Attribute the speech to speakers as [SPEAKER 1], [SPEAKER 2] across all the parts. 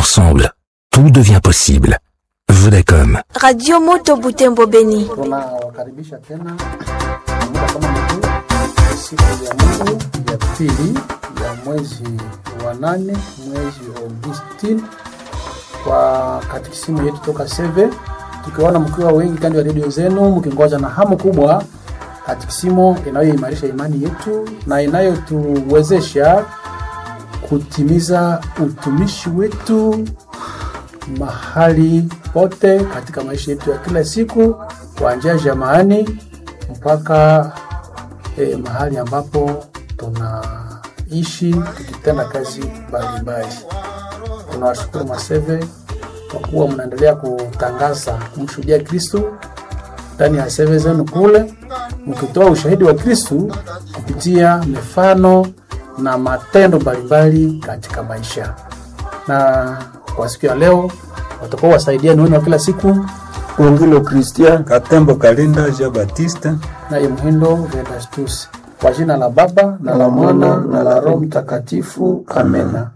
[SPEAKER 1] Ensemble, tout devient possible. Vodacom.
[SPEAKER 2] Radio Moto Butembo Beni.
[SPEAKER 3] Tunawakaribisha tena muda kama huu, siku ya Mungu ya pili ya mwezi wa nane mwezi Agosti, kwa katikisimu yetu toka Seve, tukiwaona mkiwa wengi kando ya redio zenu mkingoja na hamu kubwa katikisimu inayoimarisha imani yetu na inayotuwezesha kutimiza utumishi wetu mahali pote katika maisha yetu ya kila siku kuanzia jamaani mpaka eh, mahali ambapo tunaishi tukitenda kazi mbalimbali. Tunawashukuru Maseve kwa kuwa mnaendelea kutangaza kumshuhudia Kristu ndani ya seve zenu kule, mkitoa ushahidi wa Kristu kupitia mifano na matendo mbalimbali katika maisha. Na kwa siku ya leo watakuwa wasaidiani wenu wa kila siku
[SPEAKER 4] Ongilo Christian Katembo Kalinda Jean Baptiste
[SPEAKER 3] naye Mhindo Vedastus, kwa jina la Baba na la Mwana na la Roho Mtakatifu, amena.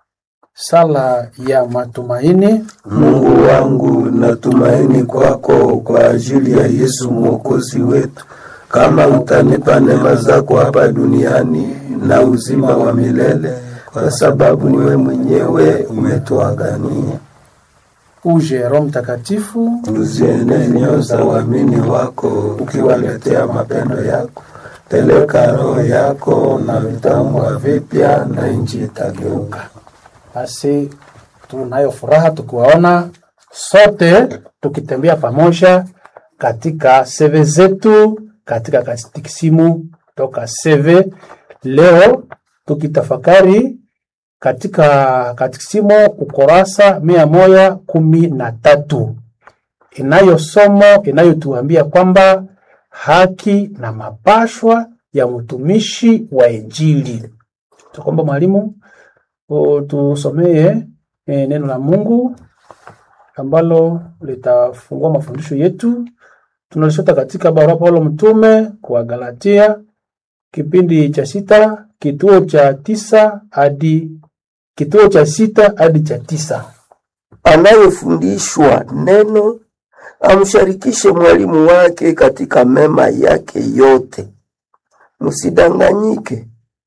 [SPEAKER 3] Sala ya matumaini.
[SPEAKER 4] Mungu wangu, natumaini kwako kwa ajili ya Yesu mwokozi wetu. Kama utanipa neema zako hapa duniani na uzima wa milele, kwa sababu niwe mwenyewe umetuagania.
[SPEAKER 3] Uje Roho Mtakatifu,
[SPEAKER 4] Uzienee nyoyo za waamini wako, ukiwaletea mapendo yako. Peleka roho yako na vitambwa vipya, na nchi itageuka.
[SPEAKER 3] basi tunayo furaha tukiwaona sote tukitembea pamoja katika seve zetu katika katikisimu toka seve leo tukitafakari katika katikisimu ukurasa mia moja kumi na tatu inayo somo inayotuambia kwamba haki na mapashwa ya mtumishi wa Injili. Tukomba mwalimu o, tusomee e, neno la Mungu ambalo litafungua mafundisho yetu. Tunalishota katika barua Paulo mtume kwa Galatia kipindi cha sita kituo cha tisa hadi kituo cha sita hadi cha tisa.
[SPEAKER 4] Anayefundishwa neno amsharikishe mwalimu wake katika mema yake yote. Msidanganyike,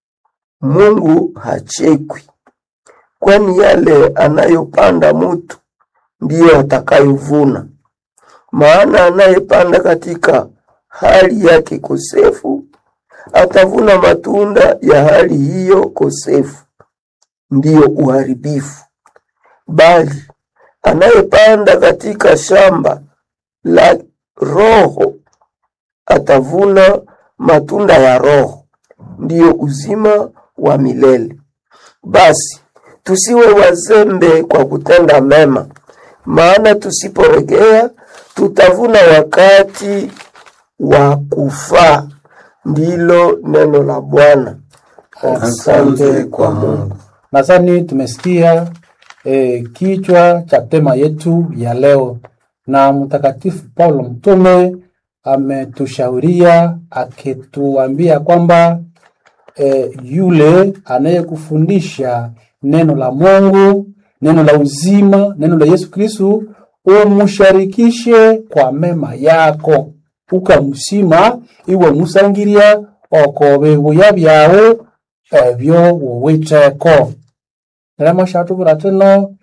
[SPEAKER 4] Mungu hachekwi, kwani yale anayopanda mutu ndiyo atakayovuna. Maana anayepanda katika hali yake kosefu atavuna matunda ya hali hiyo kosefu, ndiyo uharibifu. Bali anayepanda katika shamba la Roho atavuna matunda ya Roho, ndiyo uzima wa milele. Basi tusiwe wazembe kwa kutenda mema, maana tusiporegea tutavuna wakati wa kufaa. Ndilo neno la Bwana. Asante kwa Mungu.
[SPEAKER 3] Nadhani tumesikia eh, kichwa cha tema yetu ya leo, na Mtakatifu Paulo mtume ametushauria akituambia kwamba eh, yule anayekufundisha neno la Mungu, neno la uzima, neno la Yesu Kristu, umusharikishe kwa mema yako, ukamusima iwe musangiria oko bibuya byawe ebyo wuwitheko remo shatubura tino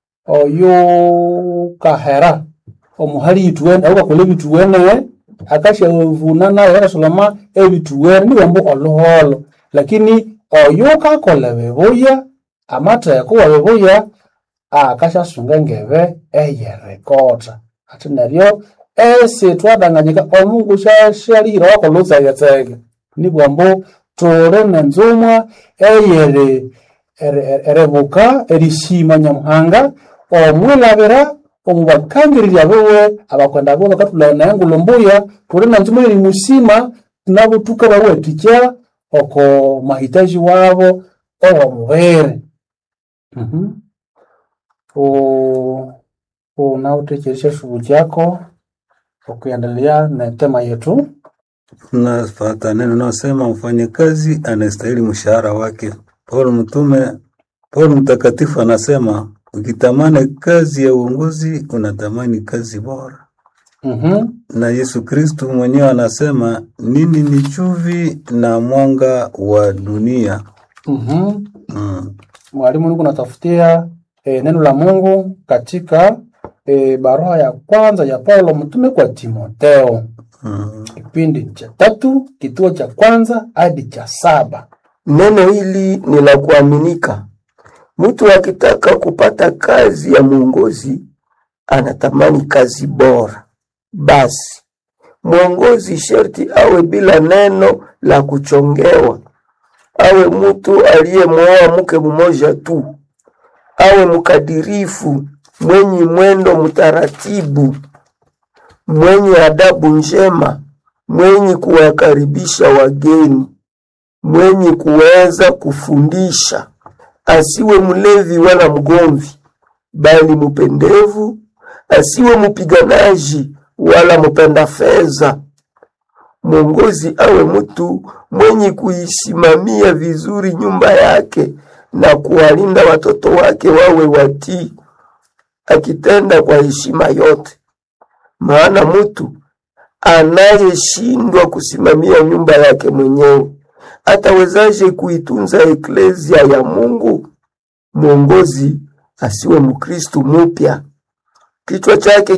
[SPEAKER 3] oyo kahera omuhali ituwene aukakola ebituwene akashavuna naye akasoloma ebituwene niwambu oluholo lakini oyo kakola bibuya amatheko wa bibuya akashasunga engebe eyerekota ati neryo esi twadanganyika omungu shashalihira wakola utsegetsege nibwambu tuli nenzumwa eyeri eri- eri- eribuka erishima nyamuhanga omwilabira omubakangirira biwe abakwenda biwe bakatulana naye ngulumbuya tuli nenzumwa eri musima tunabutuka bawetikya oko mahitaji wabo owomubiri Mhm. U- unautecheresha shughuli chako ukiendelea na tema yetu
[SPEAKER 5] Tunafata neno naosema mfanyakazi anastahili mshahara wake. Paulo mtume, Paulo mtakatifu anasema Ukitamani kazi ya uongozi, unatamani kazi bora.
[SPEAKER 3] Mhm.
[SPEAKER 5] Na Yesu Kristu mwenyewe anasema nini ni chumvi na mwanga wa dunia.
[SPEAKER 3] Mhm.
[SPEAKER 5] Mm.
[SPEAKER 3] Mwalimu, niko natafutia e, neno la Mungu katika e, barua ya kwanza ya Paulo mtume kwa Timotheo
[SPEAKER 5] Mm.
[SPEAKER 3] kipindi cha tatu kituo cha kwanza hadi cha saba.
[SPEAKER 4] Neno hili ni la kuaminika. Mtu akitaka kupata kazi ya mwongozi anatamani kazi bora. Basi mwongozi sharti awe bila neno la kuchongewa, awe mtu aliyemwoa mke mmoja tu, awe mkadirifu, mwenye mwendo mtaratibu, mwenye adabu njema, mwenye kuwakaribisha wageni mwenye kuweza kufundisha, asiwe mlevi wala mgomvi, bali mpendevu, asiwe mpiganaji wala mpenda fedha. Mwongozi awe mtu mwenye kuisimamia vizuri nyumba yake na kuwalinda watoto wake wawe watii, akitenda kwa heshima yote. Maana mtu anayeshindwa kusimamia nyumba yake mwenyewe atawezaje kuitunza eklezia ya Mungu? Mwongozi asiwe Mkristu mupya, kichwa chake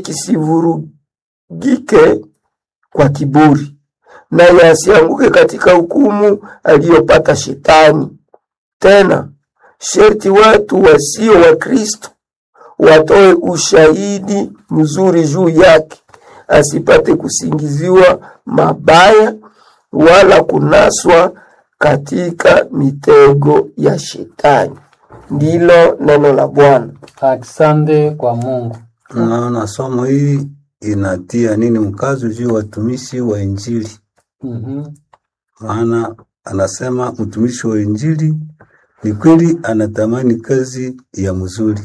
[SPEAKER 4] kisivurugike kwa kiburi, naye asianguke katika hukumu aliyopata Shetani. Tena sherti watu wasio wa Kristo watoe ushahidi mzuri juu yake, asipate kusingiziwa mabaya wala kunaswa katika mitego ya Shetani. Ndilo neno la Bwana.
[SPEAKER 3] Asante kwa Mungu.
[SPEAKER 5] Naona somo hii inatia nini mkazo juu ya watumishi wa Injili,
[SPEAKER 3] Mhm.
[SPEAKER 5] maana anasema mtumishi wa Injili ni kweli anatamani kazi ya mzuri,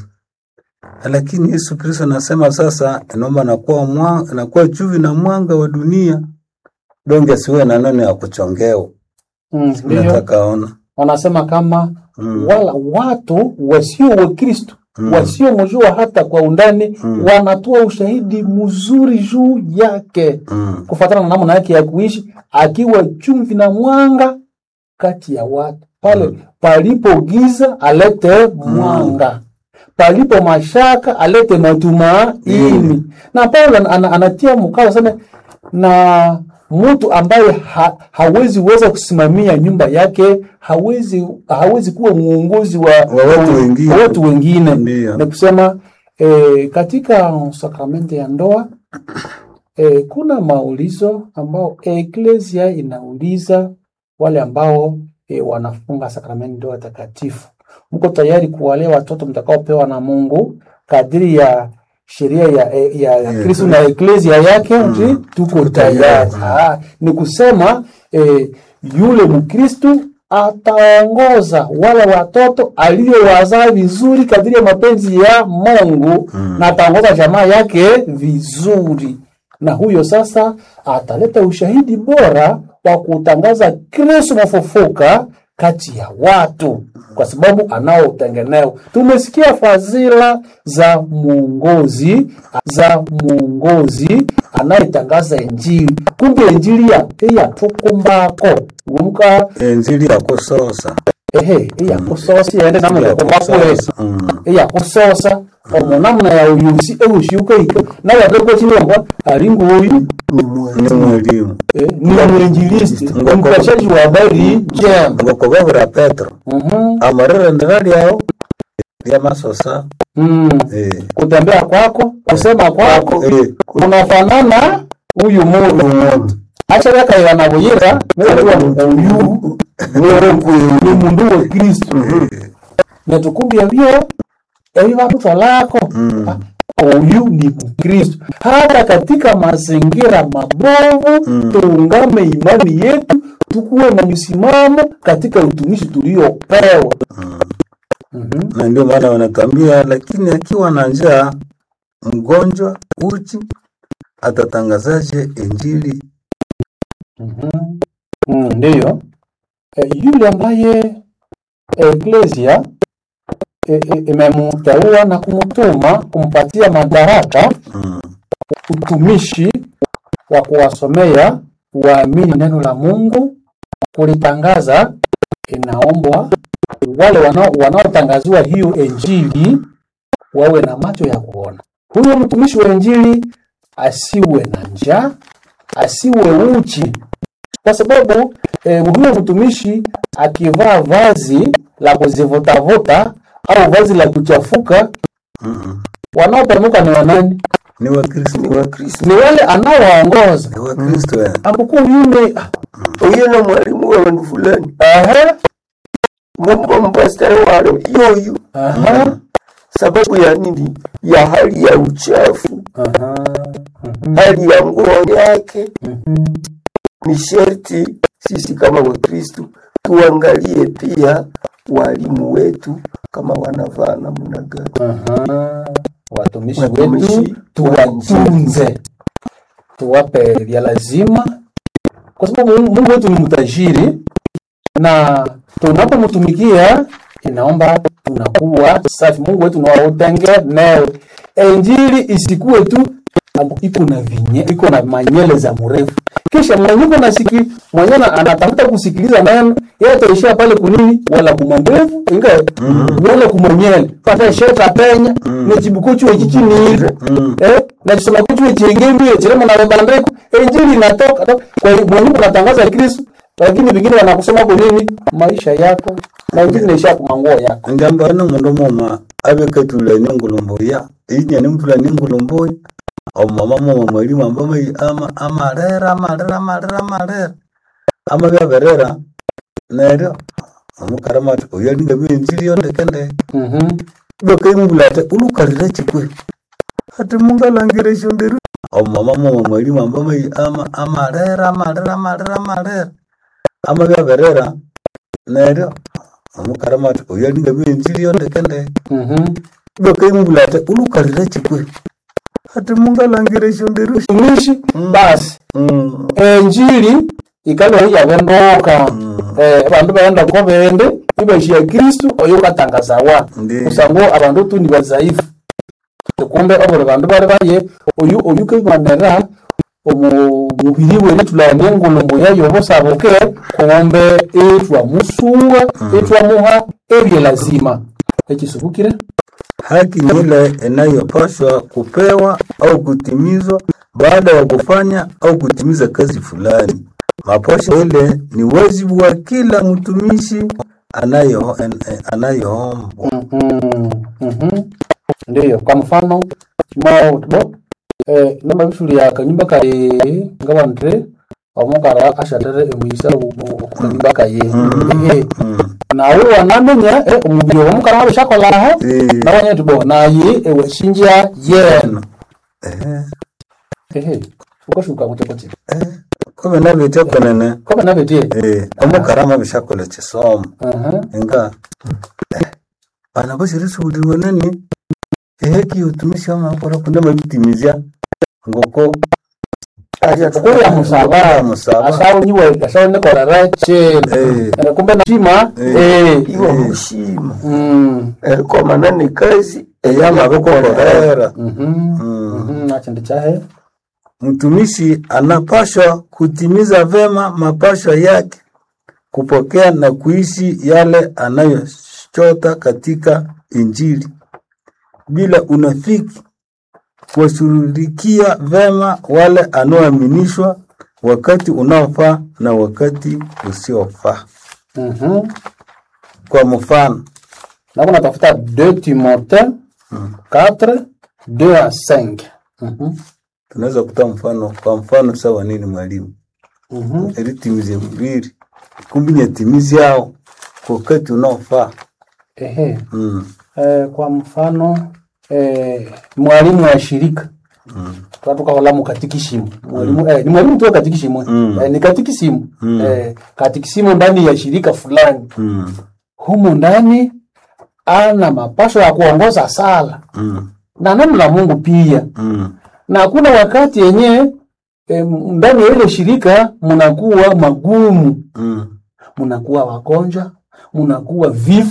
[SPEAKER 5] lakini Yesu Kristo anasema sasa, naomba nakuwa mwa, nakuwa chumvi na mwanga wa dunia, donge asiwe na neno ya kuchongewa.
[SPEAKER 3] Mm, Ndiyo
[SPEAKER 5] Nataka ona
[SPEAKER 3] wanasema kama
[SPEAKER 5] Mm.
[SPEAKER 3] wala watu wasio wa Kristo
[SPEAKER 5] Mm.
[SPEAKER 3] wasiomjua hata kwa undani
[SPEAKER 5] Mm.
[SPEAKER 3] wanatoa ushahidi mzuri juu yake
[SPEAKER 5] mm.
[SPEAKER 3] kufuatana na namna yake ya kuishi, akiwa chumvi na mwanga kati ya watu. Pale palipo giza alete mwanga, palipo mashaka alete matumaini. Na Paulo ana- ana- anatia mkazo aseme, na mtu ambaye ha, hawezi weza kusimamia nyumba yake hawezi hawezi kuwa mwongozi wa,
[SPEAKER 5] Wa watu wengine.
[SPEAKER 3] wa watu wengine.
[SPEAKER 5] Ndiyo.
[SPEAKER 3] Ni kusema eh, katika sakramenti ya ndoa E, kuna maulizo ambao eklesia inauliza wale ambao e, wanafunga sakramenti ndoa takatifu. Mko tayari kuwalea watoto mtakaopewa na Mungu kadiri ya sheria ya, ya, ya Kristo na eklesia yake? Ndio, tuko tayari. Ah, ni kusema e, yule Mkristu ataongoza wale watoto aliyowazaa vizuri kadiri ya mapenzi ya Mungu na ataongoza jamaa yake vizuri na huyo sasa ataleta ushahidi bora wa kutangaza Kristo mfufuka kati ya watu, kwa sababu anao utengeneo. Tumesikia fadhila za muongozi za muongozi anayetangaza Injili, kumbe Injili ya eyatukumbako umuka
[SPEAKER 5] Injili ya kusosa
[SPEAKER 3] ehe eyakusosa iyende namwe yakumbako
[SPEAKER 5] Mm.
[SPEAKER 3] eyakusosa omo namna ya uyusi eushiukaika nawatekochilomba ali nguyu
[SPEAKER 4] Ni mwema.
[SPEAKER 5] ni mwelimu
[SPEAKER 3] eh, ni mwinjilisti
[SPEAKER 5] Ngoko-
[SPEAKER 3] mpashaji wa habari njema
[SPEAKER 5] ngokobabura Petro
[SPEAKER 3] Mhm,
[SPEAKER 5] amarire ndira lyao lya masosa
[SPEAKER 3] mm.
[SPEAKER 5] eh,
[SPEAKER 3] kutembea kwako kusema kwako
[SPEAKER 5] eh,
[SPEAKER 3] unafanana huyu mundu acha yakaiwa na buyira nekuwa uyu ni mundu wa kristu netukumbia vyo evi vatuto lako Ah, huyu ni mkristo hata katika mazingira mabovu tuungame imani yetu tukuwe na msimamo katika utumishi tuliopewa Mhm.
[SPEAKER 5] na ndio maana wanatambia, lakini akiwa na njaa, mgonjwa, uchi, atatangazaje injili?
[SPEAKER 3] Mm, ndiyo e, yule ambaye eklesia e, e, imemteua na kumtuma kumpatia madaraka
[SPEAKER 5] Mm.
[SPEAKER 3] utumishi wa kuwasomea waamini neno la Mungu, kulitangaza. Inaombwa wale wanao- wanaotangaziwa hiyo injili wawe na macho ya kuona. Huyo mtumishi wa injili asiwe na njaa, asiwe uchi, kwa sababu eh, huyo mtumishi akivaa vazi la kuzivutavuta au vazi la kuchafuka,
[SPEAKER 5] Mm-mm.
[SPEAKER 3] wanaopanuka ni wanani?
[SPEAKER 5] Ni Wakristo,
[SPEAKER 4] ni Wakristo.
[SPEAKER 3] Ni wale anaowaongoza
[SPEAKER 5] ni Wakristo eh.
[SPEAKER 3] ambuku yule
[SPEAKER 4] Uyo na mwalimu wa wandu fulani
[SPEAKER 3] aha,
[SPEAKER 4] mumba mpastari walo yoyo,
[SPEAKER 3] aha,
[SPEAKER 4] sababu ya nini? Ya hali ya uchafu,
[SPEAKER 3] aha,
[SPEAKER 4] hali ya nguo yake.
[SPEAKER 3] mhm,
[SPEAKER 4] Ni sherti sisi kama Wakristo tuangalie pia walimu wetu kama wanavaa namna gani.
[SPEAKER 3] aha. Watumishi
[SPEAKER 4] Watumishi
[SPEAKER 3] wetu tuwatunze, tuwape vya lazima, kwa sababu Mungu Mungu wetu ni mtajiri, na tunapomtumikia inaomba tunakuwa safi. Mungu wetu nawatengeneo, injili isikuwe tu ambu- iko na vinye iko na manyele za mrefu, kisha mwenye iko nasiki mwenye na- anatafuta kusikiliza neno yeye ataishia pale kunini, wala kumandevu inga wala kumanyele pata sheta penya ne chibuko chuo chichinire eh na chisema kuchuo chengemi chiremo na bandeko injili inatoka to- kwa hiyo mwenye unatangaza Kristo lakini vingine wanakusema kwa nini maisha yako na injili inaisha kwa manguo yako
[SPEAKER 5] ngamba mundu muma abekatulani engulumbuya inyani mutulani engulumbuya omumama muma mwalimu ambama ama amarera amarera amarera amarera ama byaberera neryo omukarama ati oyo alinga byenjiri yondekendeke
[SPEAKER 3] mhm
[SPEAKER 5] bakaimbula ati ulukarira chikwe ati mungalangire shonderu omumama muma mwalimu ambama ama amarera amarera amarera amarera ama byaberera neryo omukarama ati oyo alinga byenjiri yondekendeke
[SPEAKER 3] mhm
[SPEAKER 5] bakaimbula ati ulukarira chikwe ati mungalangire shonderu
[SPEAKER 3] tumishi basi
[SPEAKER 5] Mm.
[SPEAKER 3] enjili ikalo yavendoka eh bandu baenda ko bende ibashia kristu oyo katangazawa
[SPEAKER 5] Ndi.
[SPEAKER 3] kusango abandu tu ni bazaifu kumbe obole bandu bali baye oyu oyu kaibanera omu mubiri wene tulani engulumbu yayo bosaboke kumbe etwa musuwa etwa muha ebye lazima ekisubukire
[SPEAKER 5] haki ni ile inayopaswa kupewa au kutimizwa baada ya kufanya au kutimiza kazi fulani. Maposho ile ni wajibu wa kila mtumishi anayo en- anayoombwa.
[SPEAKER 3] Mhm, mhm. ndiyo kwa mfano mao bo eh namba bishuri ya kanyumba kare ngabandre omukara ashatere emuyisa okukanyumba kaye Eh, nawe wanamenya eh, omubiri womukara wabishakolaho
[SPEAKER 5] Eh.
[SPEAKER 3] nawanya tibo naye ewashinja yena
[SPEAKER 5] Eh,
[SPEAKER 3] ehe ukashuka kutekote
[SPEAKER 5] eh, kobe nabitya konene
[SPEAKER 3] kobe nabetie
[SPEAKER 5] eh, omukarama bishakola kisomo
[SPEAKER 3] aha
[SPEAKER 5] nga eh, bana bashirisubuliwe nani eheki utumishi wamakora kunda mabitimizya ngoko
[SPEAKER 3] kuya musaba
[SPEAKER 5] musaba
[SPEAKER 3] asawunyiwe asawunekorera chena
[SPEAKER 5] Eh.
[SPEAKER 3] Eh, kumbe nashima
[SPEAKER 5] Eh.
[SPEAKER 3] eh
[SPEAKER 4] iwa mushima
[SPEAKER 3] Mm.
[SPEAKER 4] erikomana ni kazi eyamabikorera
[SPEAKER 5] yamabikorera
[SPEAKER 3] Mhm.
[SPEAKER 5] Mm.
[SPEAKER 3] Mhm, nachindi chahe
[SPEAKER 5] mtumishi anapashwa kutimiza vema mapashwa yake kupokea na kuishi yale anayochota katika injili bila unafiki kuwashughulikia vema wale anaoaminishwa wakati unaofaa na wakati usiofaa
[SPEAKER 3] Mhm.
[SPEAKER 5] kwa mfano
[SPEAKER 3] nako natafuta 2 timothée 4 2 à 5 Mhm.
[SPEAKER 5] tunaweza kutoa mfano kwa mfano sawa nini mwalimu
[SPEAKER 3] Mhm.
[SPEAKER 5] eritimize mbiri kumbi nyatimizi yao kwa wakati unaofaa
[SPEAKER 3] Ehe.
[SPEAKER 5] mm.
[SPEAKER 3] Eh, kwa mfano eh, mwalimu wa shirika
[SPEAKER 5] Mm.
[SPEAKER 3] twatukahola mukatikisimu mwalimu eh, ni mwalimu tu wa katikisimu
[SPEAKER 5] Mm.
[SPEAKER 3] eh, ni katikisimu
[SPEAKER 5] Mm.
[SPEAKER 3] eh, katikisimu ndani ya shirika fulani
[SPEAKER 5] Mm.
[SPEAKER 3] humu ndani ana mapasho ya kuongoza sala
[SPEAKER 5] Mm.
[SPEAKER 3] na neno la Mungu pia
[SPEAKER 5] Mm.
[SPEAKER 3] na kuna wakati yenye eh, ndani ya ile shirika mnakuwa magumu
[SPEAKER 5] Mm.
[SPEAKER 3] mnakuwa wagonjwa mnakuwa vifo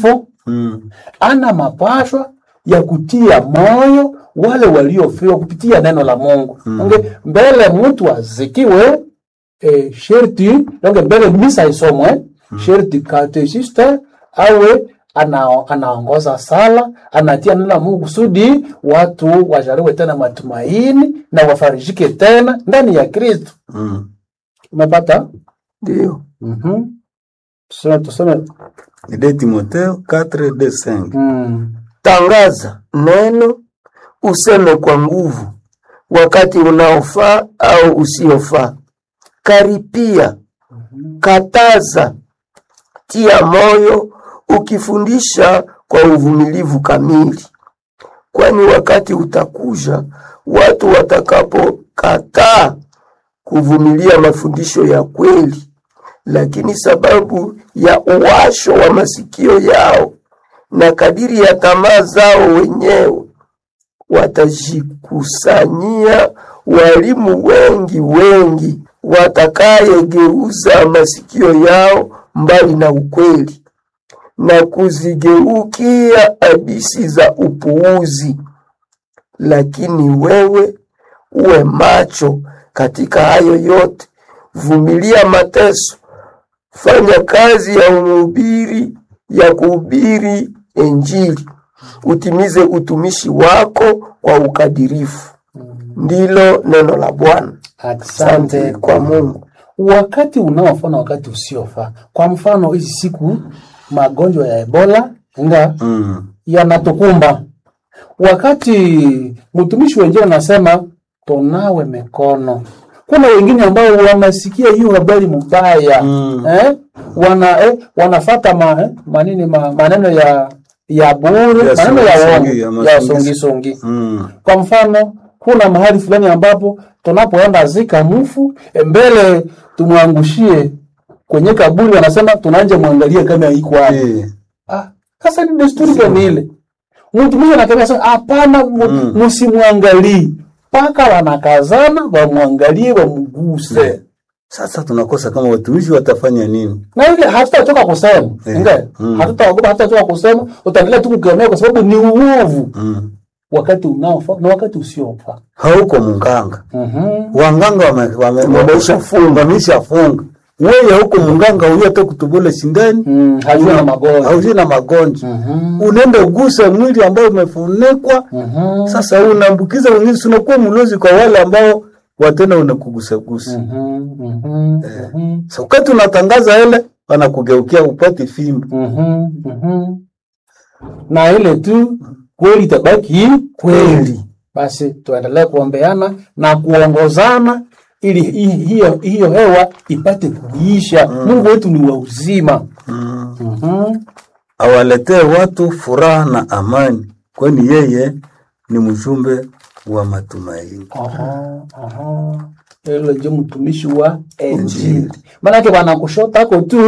[SPEAKER 5] Mm.
[SPEAKER 3] ana mapashwa ya kutia moyo wale waliofiwa kupitia neno la Mungu.
[SPEAKER 5] Mm.
[SPEAKER 3] Onge, mbele mtu azikiwe eh, sherti onge, mbele misa isomwe sherti katechista awe ana, anaongoza sala anatia neno la Mungu kusudi watu wajaliwe tena matumaini na wafarijike tena ndani ya Kristo.
[SPEAKER 5] Mm.
[SPEAKER 3] Umepata?
[SPEAKER 4] Ndio.
[SPEAKER 3] Mhm. Tuseme tuseme
[SPEAKER 5] Ni de Timotheo 4 de 5.
[SPEAKER 3] mm.
[SPEAKER 4] Tangaza neno, useme kwa nguvu, wakati unaofaa au usiofaa. Karipia, kataza, tia moyo, ukifundisha kwa uvumilivu kamili, kwani wakati utakuja watu watakapokataa kuvumilia mafundisho ya kweli, lakini sababu ya uwasho wa masikio yao na kadiri ya tamaa zao wenyewe watajikusanyia walimu wengi wengi watakayegeuza masikio yao mbali na ukweli na kuzigeukia hadisi za upuuzi. Lakini wewe uwe macho katika hayo yote, vumilia mateso, fanya kazi ya mhubiri ya kuhubiri Injili, utimize utumishi wako kwa ukadirifu. Ndilo neno la Bwana. Asante kwa Mungu.
[SPEAKER 3] wakati unaofaa na wakati usiofaa. Kwa mfano hizi siku magonjwa ya Ebola nga
[SPEAKER 5] Mm.
[SPEAKER 3] yanatukumba, wakati mtumishi wengine anasema tunawe mikono, kuna wengine ambao wanasikia hiyo habari mbaya
[SPEAKER 5] Mm.
[SPEAKER 3] eh? wana eh, wanafata ma, eh, manini ma, maneno ya ya bure
[SPEAKER 5] Ya
[SPEAKER 3] maneno ya
[SPEAKER 5] songi-songi,
[SPEAKER 3] uongo
[SPEAKER 5] ya
[SPEAKER 3] ya
[SPEAKER 5] masongi-
[SPEAKER 3] songi songi
[SPEAKER 5] Mm.
[SPEAKER 3] kwa mfano kuna mahali fulani ambapo tunapoenda zika mfu eh, mbele tumwangushie kwenye kaburi, wanasema tunaanje mwangalie kama iko hapo.
[SPEAKER 5] Eh.
[SPEAKER 3] Ah, sasa ni desturi gani ile? Mtu mmoja anataka sasa, hapana, mu-
[SPEAKER 5] Mm.
[SPEAKER 3] msimwangalie mpaka wanakazana wamwangalie, wamguse
[SPEAKER 5] Sasa tunakosa kama watumishi watafanya nini?
[SPEAKER 3] na ile hatutachoka kusema
[SPEAKER 5] Eh,
[SPEAKER 3] ingawa
[SPEAKER 5] mm.
[SPEAKER 3] hatutaogopa, hatutachoka kusema, utaendelea tu kukemea kwa sababu ni uovu,
[SPEAKER 5] Mm.
[SPEAKER 3] wakati unaofaa na wakati usiofaa.
[SPEAKER 5] Hauko munganga.
[SPEAKER 3] Mhm.
[SPEAKER 5] Wanganga wame, wame,
[SPEAKER 4] Wameshafunga.
[SPEAKER 5] wameshafunga. Wewe huko munganga huyo hata kutubule sindani.
[SPEAKER 3] Mm, hajui na magonjwa.
[SPEAKER 5] Hauji na magonjwa.
[SPEAKER 3] Mhm.
[SPEAKER 5] Unaenda uguse mwili ambao umefunikwa.
[SPEAKER 3] Mhm.
[SPEAKER 5] Sasa unaambukiza wengine, si unakuwa mlozi kwa wale ambao watena unakugusa gusa.
[SPEAKER 3] Mhm, mhm, mhm,
[SPEAKER 5] Sasa wakati unatangaza ile wanakugeukia upate fimbo.
[SPEAKER 3] mhm, mhm. na ile tu kweli itabaki kweli. Basi tuendelee kuombeana na kuongozana ili hi- hiyo hiyo hewa ipate kuisha. Mungu wetu ni wa uzima.
[SPEAKER 5] Mm.
[SPEAKER 3] Mhm.
[SPEAKER 5] Awaletee watu furaha na amani, kwani yeye ni mjumbe wa matumaini.
[SPEAKER 3] Aha, aha. Hilo ndio mtumishi wa Injili. Maanake wanakushotako tu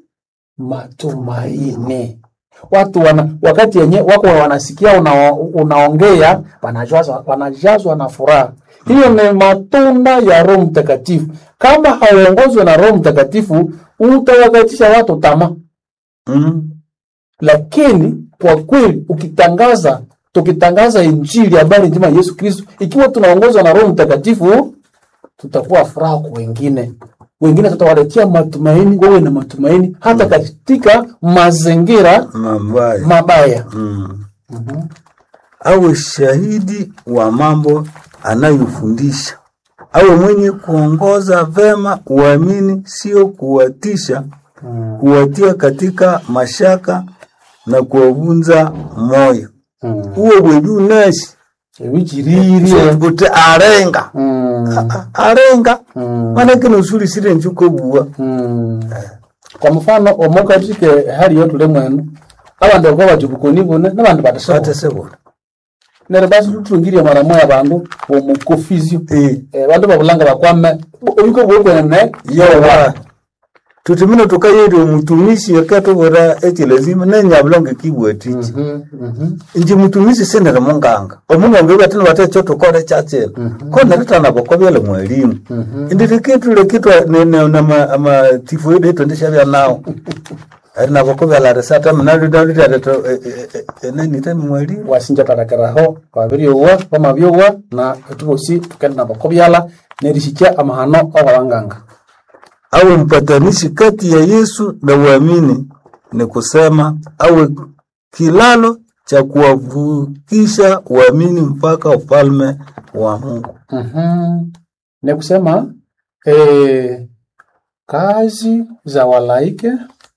[SPEAKER 3] matumaini. Watu wana, wakati yenye wako wanasikia una, unaongea wanajazwa, wanajazwa na furaha. Hiyo ni matunda ya Roho Mtakatifu. Kama hauongozwe na Roho Mtakatifu, utawakatisha watu tamaa
[SPEAKER 5] Mm.
[SPEAKER 3] lakini kwa kweli ukitangaza tukitangaza injili habari njema ya Yesu Kristo ikiwa tunaongozwa na Roho Mtakatifu tutakuwa furaha kwa wengine wengine tutawaletea matumaini wawe na matumaini hata katika mazingira
[SPEAKER 5] Mabaya.
[SPEAKER 3] mabaya
[SPEAKER 5] Mm. Awe shahidi wa mambo anayofundisha, awe mwenye kuongoza vema uamini, sio kuwatisha, kuwatia katika mashaka na kuwavunza moyo. Uwe bweju nesi
[SPEAKER 3] wikiririe
[SPEAKER 5] kuti arenga A- arenga manake nosuli sile njuko buwa
[SPEAKER 3] kwa mfano omokatisike hali yotu lemwenu abandu bakaba batibukoni bune nabandu batasebona
[SPEAKER 5] atesebona
[SPEAKER 3] nere basi tutungirye mara moya bandu bomukofizio
[SPEAKER 5] Eh.
[SPEAKER 3] Eh, bandu babulanga bakwame obiko bwokwene
[SPEAKER 5] yowa tutimino tukayeri omutumisi akatobora ekilazima nenyabulonge kibwatichi inji mutumisi senere munganga omunganga batino batecho tukore chachene kona ritana bokobyele mwalimu indi tikitule kitwa amatifu yedu etondesha bya nao ari naboko byalaresa ata mnalidalidaleto enanite mwali
[SPEAKER 3] wasinja tarakeraho babiryowa bamabyowa na etubosi tukenda nabako byala nerishikya amahano awabanganga
[SPEAKER 5] awe mpatanishi kati ya Yesu na waamini, ni kusema awe kilalo cha kuwavukisha waamini mpaka ufalme wa Mungu.
[SPEAKER 3] Mhm. ni kusema eh, kazi za walaike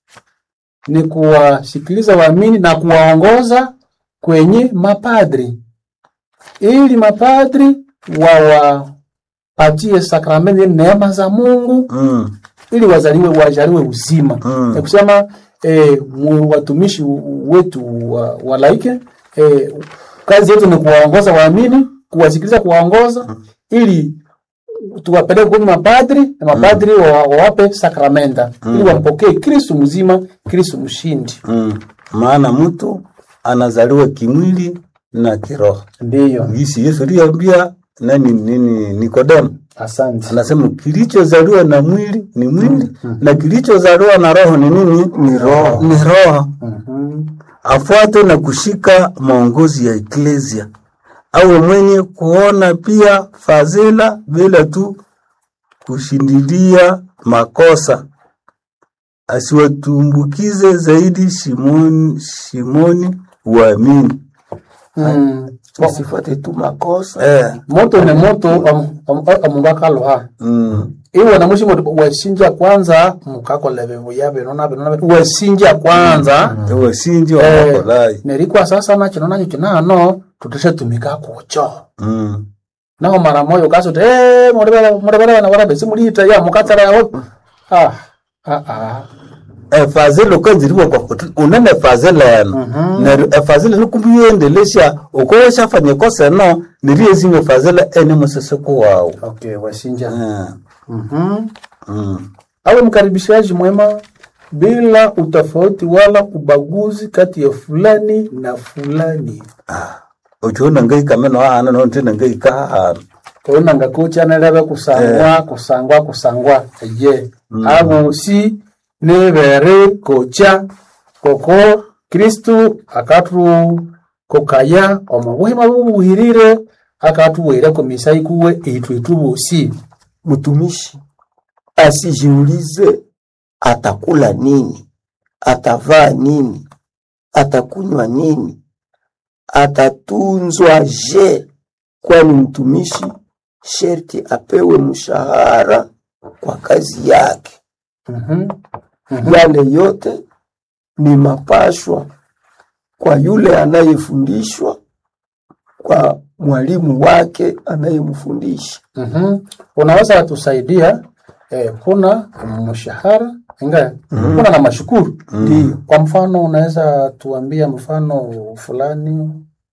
[SPEAKER 3] ni kuwasikiliza waamini na kuwaongoza kwenye mapadri ili mapadri wawapatie sakramenti neema za Mungu
[SPEAKER 5] Mm,
[SPEAKER 3] ili wazaliwe wajaliwe uzima
[SPEAKER 5] Mm.
[SPEAKER 3] ni kusema eh, mu- watumishi wetu wa, wa laike eh, kazi yetu ni kuwaongoza waamini kuwasikiliza kuwaongoza ili tuwapeleke kwenye mapadri na mapadri wa- wawape sakramenta ili wampokee Kristu mzima Kristu mshindi
[SPEAKER 5] mm. Maana mtu anazaliwa kimwili na kiroho.
[SPEAKER 3] ndiyo
[SPEAKER 5] Gisi Yesu aliambia nani nini Nikodemo,
[SPEAKER 3] asante
[SPEAKER 5] anasema kilichozaliwa na mwili ni mwili na kilichozaliwa na roho ni nini? Ni roho, ni roho.
[SPEAKER 3] Mhm.
[SPEAKER 5] afuate na kushika maongozi ya eklesia, awe mwenye kuona pia fadhila bila tu kushindilia makosa, asiwatumbukize zaidi shimoni, shimoni uamini.
[SPEAKER 3] Mm.
[SPEAKER 4] Tusifuate tu makosa.
[SPEAKER 5] Eh,
[SPEAKER 3] moto ni moto omundu akaloha
[SPEAKER 5] mm,
[SPEAKER 3] iwe namushi moto wesinja kwanza mukakoleve buya binona binona wesinja kwanza
[SPEAKER 5] ewe sinji wa
[SPEAKER 3] Eh,
[SPEAKER 5] makolai
[SPEAKER 3] nerikwa sasa nakino nakyo kinano tuteshatumika kucho
[SPEAKER 5] mm.
[SPEAKER 3] naho mara moyo kasuti eh murebera murebera bana barabe simulita ya mukatsara yaho ah ah ah
[SPEAKER 5] efazile ukwenziliwa kwa kuti unene fazile yano neryo efazile nikumbuyendelesha ukoweshafanya kosa no niriyezime fazile ene musisiku wawu
[SPEAKER 3] okay wasinja
[SPEAKER 5] Eh,
[SPEAKER 3] mhm
[SPEAKER 5] mm.
[SPEAKER 3] awe mkaribishaji mwema bila utofauti wala ubaguzi kati ya fulani na fulani
[SPEAKER 5] uchiona ngaikameno ahana nontina ngaikahana
[SPEAKER 3] koona ngakuchaneleve kusangwa kusangwa kusangwa ye abo si nebere kocha koko kristu akatu kokaya omo buhima bubuhirire akatuwire komisa ikuwe itu itu bosi
[SPEAKER 4] Mtumishi asijiulize atakula nini, atavaa nini, atakunywa nini, atatunzwa je, kwani mtumishi sherti apewe mshahara kwa kazi yake.
[SPEAKER 3] Mhm.
[SPEAKER 4] Yale yote ni mapashwa kwa yule anayefundishwa, kwa mwalimu wake anayemfundisha.
[SPEAKER 3] Mhm. unaweza tusaidia eh, kuna mshahara inga kuna na mashukuru
[SPEAKER 4] Ndiyo.
[SPEAKER 3] kwa mfano unaweza tuambia mfano fulani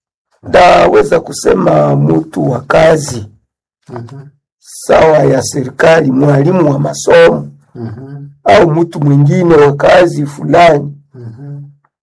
[SPEAKER 4] Ndaweza kusema mtu wa kazi
[SPEAKER 3] Mhm.
[SPEAKER 4] sawa ya serikali, mwalimu wa masomo
[SPEAKER 3] Mhm.
[SPEAKER 4] au mtu mwingine wa kazi fulani
[SPEAKER 3] Mhm.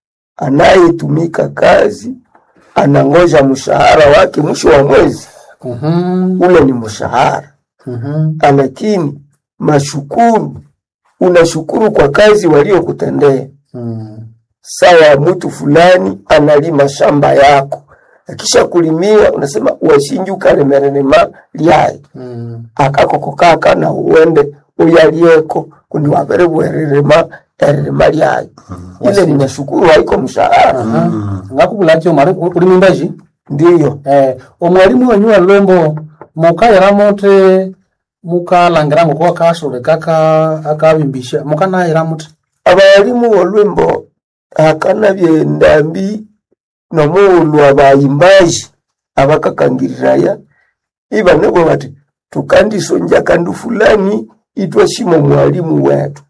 [SPEAKER 4] anayetumika kazi, anangoja mshahara wake mwisho wa mwezi,
[SPEAKER 3] Mhm.
[SPEAKER 4] ule ni mshahara.
[SPEAKER 3] Mhm.
[SPEAKER 4] Lakini mashukuru, unashukuru kwa kazi waliokutendea.
[SPEAKER 3] Mhm.
[SPEAKER 4] Sawa, mtu fulani analima shamba yako, akisha kulimia unasema washinji ukalemererema lyayi
[SPEAKER 3] Mhm.
[SPEAKER 4] akakokokaka na uwende uyalieko kundi wavere bwererema ererema lyayi ile ni mashukuru haiko mshahara
[SPEAKER 3] Aha. ngakubulakyo mari uri mimbaji
[SPEAKER 4] ndiyo
[SPEAKER 3] eh, omwalimu wenyu wa lwembo mukayira muti mukalangira ngoko akasule kaka akabimbisha mukanayira muti
[SPEAKER 4] abalimu olwembo akana byendambi nomuulu abayimbaji abakakangiriraya ibanebo bati tukandisonja kandu fulani itwashima mwalimu wetu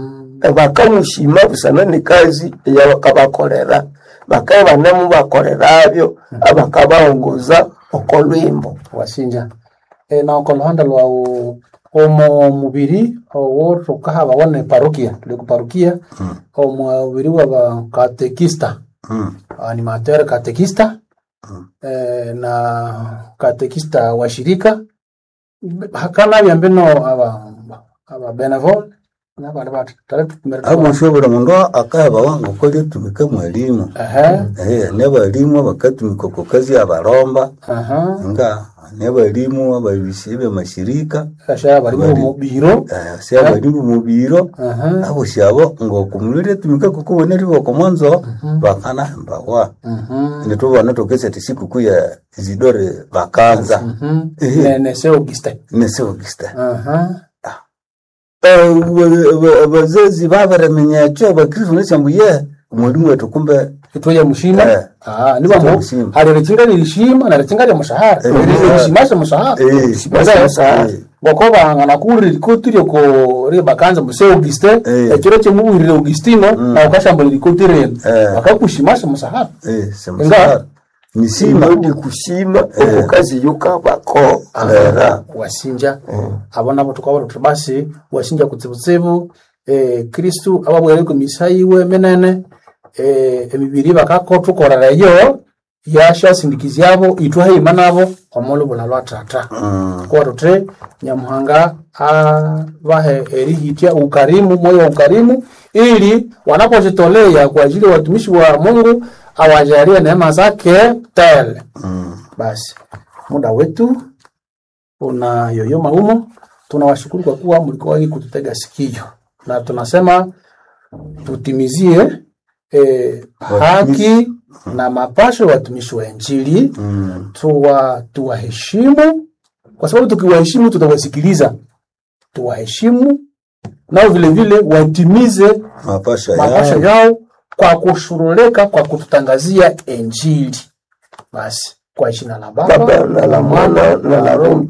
[SPEAKER 4] bakamushima busana ni kazi eyabakabakolera bakaye banemu bakolerabyo abakabaongoza okolwimbo
[SPEAKER 3] wasinja e, na okoluhanda lwawu omo mubiri owo tukahaba wone parokia tuli ku parokia omubiri wa bakatekista
[SPEAKER 5] Mm.
[SPEAKER 3] animateur katekista eh, na katekista wa shirika hakana byambino aba aba benevol nabana bati tare tukumere
[SPEAKER 5] aboshobora mundu akaheba wangu koli etumika mwalimu
[SPEAKER 3] aha
[SPEAKER 5] Eh, ne balimu abakatumika ku kazi abalomba
[SPEAKER 3] aha
[SPEAKER 5] nga ne balimu ababisi b'amashirika
[SPEAKER 3] kasha bari mu biro
[SPEAKER 5] eh, si abalimu mu biro
[SPEAKER 3] aha
[SPEAKER 5] abo shabo ng'okumulira etumika kukubonera iboko mwanzo bakanahembawa
[SPEAKER 3] mhm
[SPEAKER 5] nitubona tokesa ti sikukuu ya zidore bakanza
[SPEAKER 3] mhm
[SPEAKER 5] Eh.
[SPEAKER 3] ne ne se Auguste
[SPEAKER 5] neseogista
[SPEAKER 3] aha
[SPEAKER 5] abazazi babaremenya ekyo abakristo nesyambu ye mwalimu wetu kumbe
[SPEAKER 3] itoya mushima
[SPEAKER 5] Eh.
[SPEAKER 3] ah niba
[SPEAKER 5] Itoya
[SPEAKER 3] mo
[SPEAKER 5] mushima.
[SPEAKER 3] hari rikinga lishima na rikinga lya mushahara
[SPEAKER 5] Eh.
[SPEAKER 3] rishimasha mushahara
[SPEAKER 5] Eh,
[SPEAKER 3] Baza-
[SPEAKER 5] mushahara.
[SPEAKER 3] ngoko bangana kuri rikotire ko ri bakanza muse Auguste
[SPEAKER 5] Eh.
[SPEAKER 3] ekiro kyemuburire Augustino na ukashambula rikotire
[SPEAKER 5] Eh.
[SPEAKER 3] bakakushimasha mushahara
[SPEAKER 5] Eh, semusara nisima
[SPEAKER 4] ndi kushima okukazi yukabako era
[SPEAKER 3] wasinja abo nabo tukabona tuti basi wasinja kutsibutsibu eh, kristu ababwere ku misa yiwe menene eh, emibiri bakakothukorereyo yashasindikizyabo itwahima nabo omulubula lwa tata kuba tuti nyamuhanga abahe erihitya ukarimu moyo wa ukarimu ili wanapojitolea kwa ajili ya watumishi wa mungu awajalie neema zake tele basi muda wetu unayoyoma humo. Tunawashukuru kwa kuwa mlikuwa wengi kututega sikio, na tunasema tutimizie eh, haki na mapasho ya watumishi wa Injili tuwa tuwaheshimu, kwa sababu tukiwaheshimu tutawasikiliza. Tuwaheshimu nao vile vile watimize
[SPEAKER 5] mapasha
[SPEAKER 3] mapasho
[SPEAKER 5] yao
[SPEAKER 3] yao kwa kushurulika kwa kututangazia Injili. Basi kwa jina la Baba
[SPEAKER 4] Baba na la Mwana na la Roho